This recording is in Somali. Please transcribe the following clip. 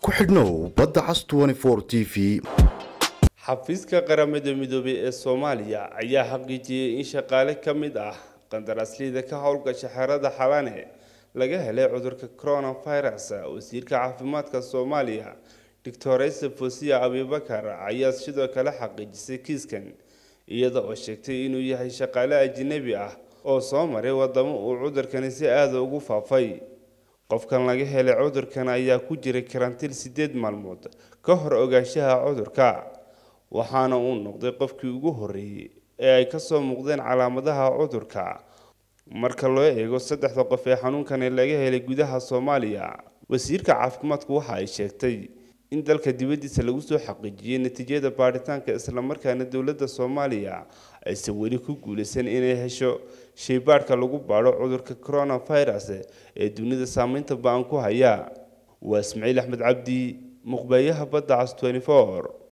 ku xidhnow badda cas t v xafiiska qaramada midoobay ee soomaaliya ayaa xaqiijiyey in shaqaale ka mid ah qandaraasleyda ka howlgasha xerada xalane laga helay cudurka coronavirus wasiirka caafimaadka soomaaliya doctoresa fosiya abibakar ayaa sidoo kale xaqiijisay kiiskan iyada oo sheegtay inuu yahay shaqaale ajnabi ah oo soo maray wadamo uu cudurkani si aada ugu faafay qofkan laga helay cudurkan ayaa ku jiray karantiil sideed maalmood ka hor ogaanshaha cudurka waxaana uu noqday qofkii ugu horreeyey ee ay kasoo muuqdeen calaamadaha cudurka marka loo eego saddexda qof ee xanuunkani laga helay gudaha soomaaliya wasiirka caafimaadku waxa ay sheegtay in dalka dibaddiisa lagu soo xaqiijiyey natiijada baadhitaanka islamarkaana dowladda soomaaliya aysan weli ku guulaysan inay hesho shaybaadhka lagu baadho cudurka coronavirus ee dunida saameynta ba-an ku haya waa ismaciil axmed cabdi muqbeeyaha badda cas